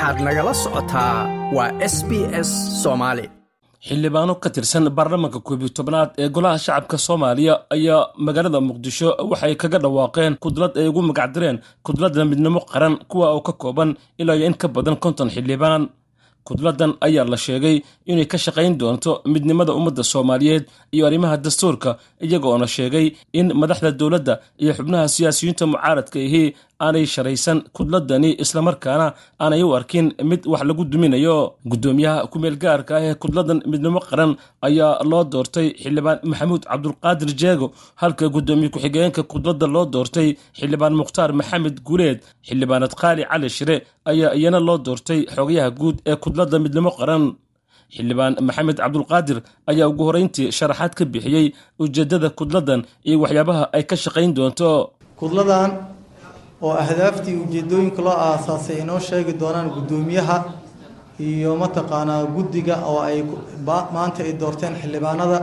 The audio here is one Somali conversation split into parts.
waxaad nagala socotaa waa s b s soomaali xildhibaano ka tirsan baarlamaanka koobiyo tobnaad ee golaha shacabka soomaaliya ayaa magaalada muqdisho waxay kaga dhawaaqeen kudlad ay ugu magacdireen kudladda midnimo qaran kuwa oo ka kooban ilaa iyo in ka badan konton xildhibaan kudladan ayaa la sheegay inay ka shaqayn doonto midnimada ummadda soomaaliyeed iyo arrimaha dastuurka iyagoona sheegay in madaxda dowladda iyo xubnaha siyaasiyiinta mucaaradka ahi aanay sharaysan kudladani islamarkaana aanay u arkin mid wax lagu duminayo guddoomiyaha kumeel gaarka ah ee kudladan midnimo qaran ayaa loo doortay xildhibaan maxamuud cabdulqaadir jeego halka guddoomiye ku-xigeenka kudladda loo doortay xildhibaan mukhtaar maxamed guuleed xildhibaanad qaali cali shire ayaa iyana loo doortay xogayaha guud ee kudladda midnimo qaran xildhibaan maxamed cabdulqaadir ayaa ugu horreyntii sharaxaad ka bixiyey ujeeddada kudladdan iyo waxyaabaha ay ka shaqayn doonto kudladan oo ahdaaftii ujeedooyinka loo aasaasay inoo sheegi doonaan guddoomiyaha iyo mataqaanaa guddiga oo ay maanta ay doorteen xildhibaanada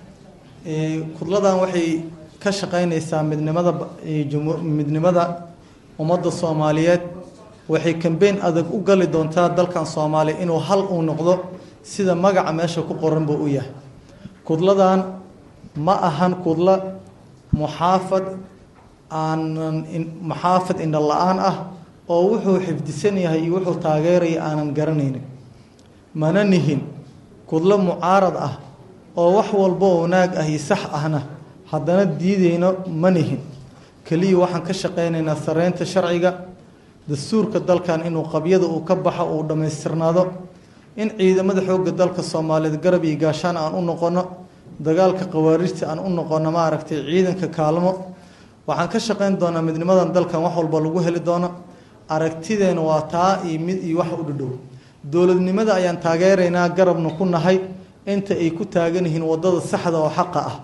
kudladan waxay ka shaqaynaysaa midnimada midnimada ummadda soomaaliyeed waxay kambeyn adag u gali doontaa dalkan soomaaliya inuu hal uu noqdo sida magaca meesha ku qoranba u yahay kudladan ma ahan kudla muxaafad aanan muxaafad indho la-aan ah oo wuxuu xifdisan yahay iyo wuxuu taageeraya aanan garanaynin mana nihin kudlo mucaarad ah oo wax walbo wanaag ah iyo sax ahna haddana diideyno ma nihin keliya waxaan ka shaqaynaynaa sareynta sharciga dastuurka dalkan inuu qabyada uu ka baxo uu dhammaystirnaado in ciidamada xoogga dalka soomaaliyeed garab iyo gaashaan aan u noqono dagaalka khawaarijta aan u noqono maaragtay ciidanka kaalmo waxaan ka shaqayn doonaa midnimadan dalkan wax walba lagu heli doono aragtideena waa taa iyo mid iyo wax u dhadhow dowladnimada ayaan taageeraynaa garabna ku nahay inta ay ku taagan yihiin wadada saxda oo xaqa ah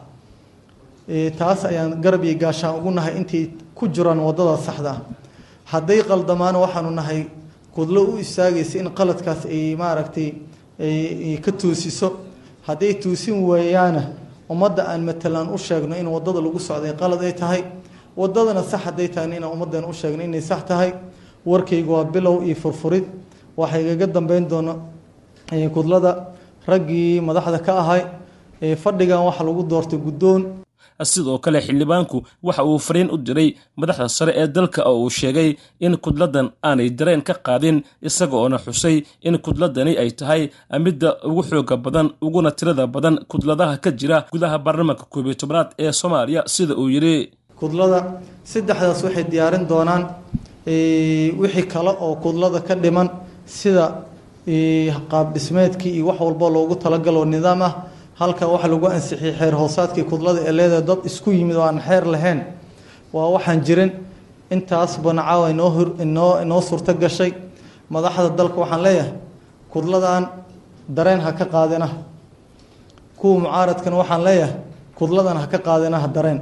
taas ayaan garab iyo gaashaan ugu nahay intay ku jiraan wadada saxda ah hadday qaldamaana waxaanu nahay kudlo u istaagaysa in qaladkaas ay maaragtay ay ka toosiso hadday toosin waayaana ummadda aan matalaan u sheegno in wadada lagu socday qalad ay tahay wadadana sax hadday tahayna inaan ummaddan u sheegno inay sax tahay warkayga waa bilow iyo furfurid waxaa igaga dambeyn doona kudlada raggii madaxda ka ahay fadhigan waxa lagu doortay guddoon sidoo kale xildhibaanku waxa uu fariin u diray madaxda sare ee dalka oo uu sheegay in kudladdan aanay dareen ka qaadin isaga oona xusay in kudladani ay tahay midda ugu xooga badan uguna tirada badan kudladaha ka jira gudaha baarlamaanka koobiyo tobnaad ee soomaaliya sida uu yidhi kudlada saddexdaas waxay diyaarin doonaan wixii kale oo kudlada ka dhiman sida qaab dhismeedkii iyo wax walbo loogu talagaloo nidaam ah halka waxa lagu ansixiyey xeer hoosaadkii kudlada ee leedahay dad isku yimid oo aan xeer lahayn waa waxaan jirin intaas banacaawa inoo inoo inoo suurto gashay madaxda dalka waxaan leeyahay kudladan dareen ha ka qaadinaha kuwa mucaaradkan waxaan leeyahay kudladan ha ka qaadinaha dareen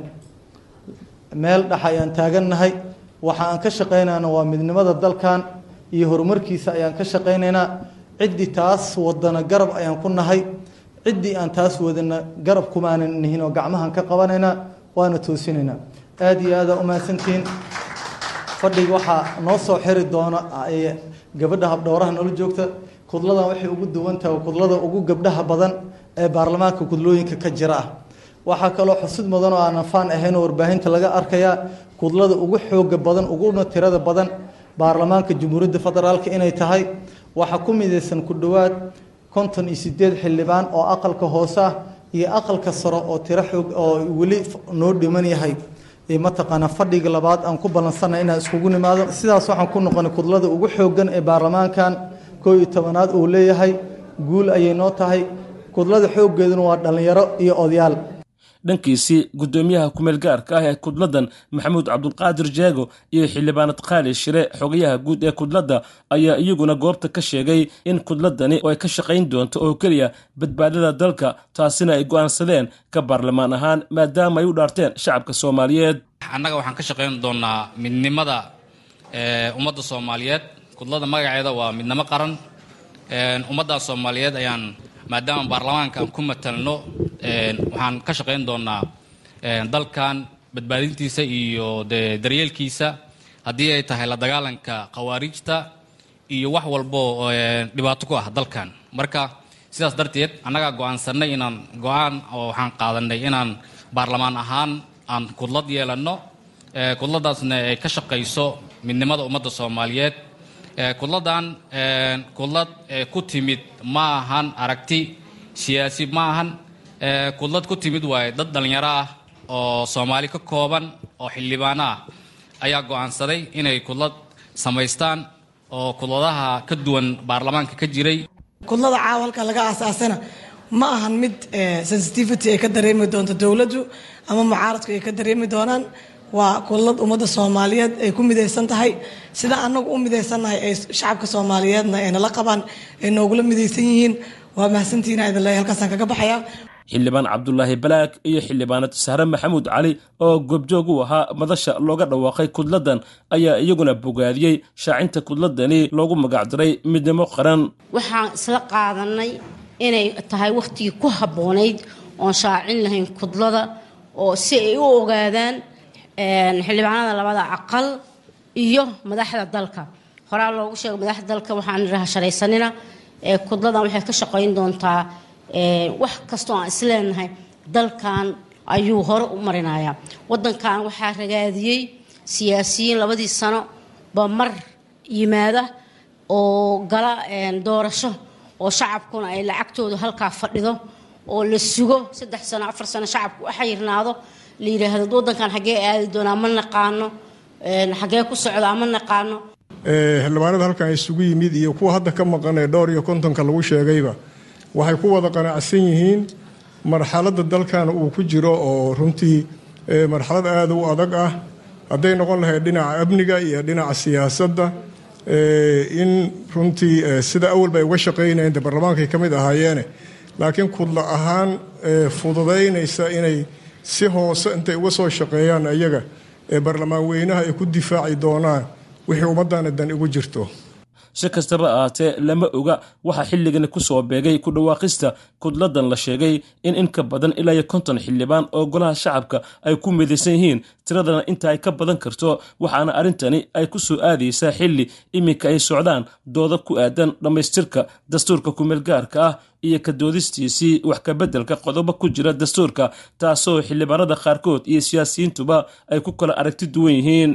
meel dhex ayaan taagannahay waxa aan ka shaqaynayna waa midnimada dalkan iyo horumarkiisa ayaan ka shaqaynaynaa ciddii taas wadana garab ayaan ku nahay ciddii aan taas wadana garab kumaanan nihin oo gacmahan ka qabanaynaa waana toosinaynaa aada iyo aada umahadsantihiin fadhiga waxaa noo soo xiri doona gabadha habdhowraha noola joogta kudladan waxay ugu duwan tahay kudlada ugu gabdhaha badan ee baarlamaanka kudlooyinka ka jira ah waxaa kaloo xusid mudan oo aanan faan ahayn oo warbaahinta laga arkayaa kudlada ugu xooga badan uguna tirada badan baarlamaanka jamhuuriyadda federaalk inay tahay waxaa ku midaysan ku dhowaad konton iyo sideed xildhibaan oo aqalka hoose ah iyo aqalka saro oo tiro xoog oo weli noo dhiman yahay mataqaana fadhiga labaad aan ku ballansana inaan iskugu nimaado sidaas waxaan ku noqonay kudlada ugu xoogan ee baarlamaankan koo iyo tobanaad uu leeyahay guul ayay noo tahay kudlada xooggeeduna waa dhallinyaro iyo odayaal dhankiisii guddoomiyaha kumeel gaarka ah ee kudladdan maxamuud cabdulqaadir jeego iyo xildhibaanad qaali shire xogayaha guud ee kudladda ayaa iyaguna goobta ka sheegay in kudladani oo ay ka shaqayn doonto oo keliya badbaadada dalka taasina ay go'aansadeen ka baarlamaan ahaan maadaama ay u dhaarteen shacabka soomaaliyeed annaga waxaan ka shaqayn doonaa midnimada ummadda soomaaliyeed kudlada magaceeda waa midnimo qaran ummadda soomaaliyeed ayaan maadaama baarlamaanka aan ku matalno waxaan ka shaqayn doonaa dalkan badbaadintiisa iyo de daryeelkiisa haddii ay tahay la dagaalanka khawaarijta iyo wax walbo dhibaato ku ah dalkan marka sidaas darteed annagaa go-aansanay inaan go-aan oo waxaan qaadanay inaan baarlamaan ahaan aan kudlad yeelanno kudladaasna ay ka shaqayso midnimada ummadda soomaaliyeed kudladan kudlad ku timid ma ahan aragti siyaasi ma ahan kudlad ku timid waaye dad dhallinyaro ah oo soomaali ka kooban oo xildhibaano ah ayaa go-aansaday inay kudlad samaystaan oo kudladaha ka duwan baarlamaanka ka jiray kudlada caawa halka laga aasaasana ma ahan mid sensitivity ay ka dareemi doonto dowladdu ama mucaaradku ay ka dareemi doonaan waa kudlad ummadda soomaaliyeed ay ku midaysan tahay sida annagu u midaysannahay ay shacabka soomaaliyeedna ay nala qabaan ay noogula midaysan yihiin waa mahadsantihiin idin leeyahay halkaasaan kaga baxayaa xildhibaan cabdulaahi balaag iyo xildhibaanad sahre maxamuud cali oo goobjoog u ahaa madasha looga dhawaaqay kudladan ayaa iyaguna bogaadiyey shaacinta kudladani loogu magacdiray midnimo qaran waxaan isla qaadanay inay tahay wakhtigii ku habboonayd oon shaacin lahayn kudlada oo si ay u ogaadaan xildhibaanada labada aqal iyo madaxda dalka horaa loogu sheegay madaxda dalka waxaan idhaha sharaysanina kudladan waxay ka shaqayn doontaa wax kastoo aan isleenahay dalkan ayuu hore u marinayaa wadankan waxaa ragaadiyey siyaasiyiin labadii sano ba mar yimaada oo gala doorasho oo shacabkuna ay lacagtooda halkaa fadhido oo la sugo saddex sano afar sano shacabku u xayirnaado la yidhaahdo wadankan xaggee aadi doonaa ma naqaano xaggee ku socdaa ma naqaano xildhibaanada halkan isugu yimid iyo kuwa hadda ka maqan ee dhowr iyo kontonka lagu sheegayba waxay ku wada qanacsan yihiin marxaladda dalkan uu ku jiro oo runtii marxalad aada u adag ah hadday noqon lahayd dhinaca amniga iyo dhinaca siyaasadda in runtii sida awalba ay uga shaqaynayeen de baarlamaankay ka mid ahaayeene laakiin kudla ahaan fududaynaysa inay si hoose intay uga soo shaqeeyaan ayaga ee baarlamaan weynaha ay ku difaaci doonaan wixii ummaddaana dan igu jirto si kastaba ahaatee lama oga waxaa xilligani ku soo beegay ku dhawaaqista kudladan la sheegay in in ka badan ilaa iyo konton xildhibaan oo golaha shacabka ay ku midaysan yihiin tiradana inta ay ka badan karto waxaana arrintani ay ku soo aadaysaa xilli iminka ay socdaan dooda ku aadan dhammaystirka dastuurka kumeelgaarka ah iyo ka doodistiisii wax kabeddelka qodobo ku jira dastuurka taasoo xildhibaanada qaarkood iyo siyaasiyiintuba ay ku kala aragti duwan yihiin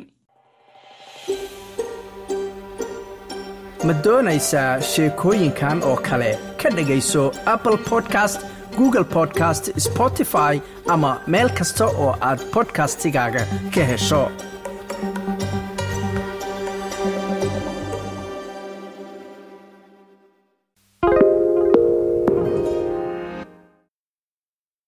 ma doonaysaa sheekooyinkan oo kale ka dhegayso apple podcast google podcast spotify ama meel kasta oo aad bodkastigaaga ka hesho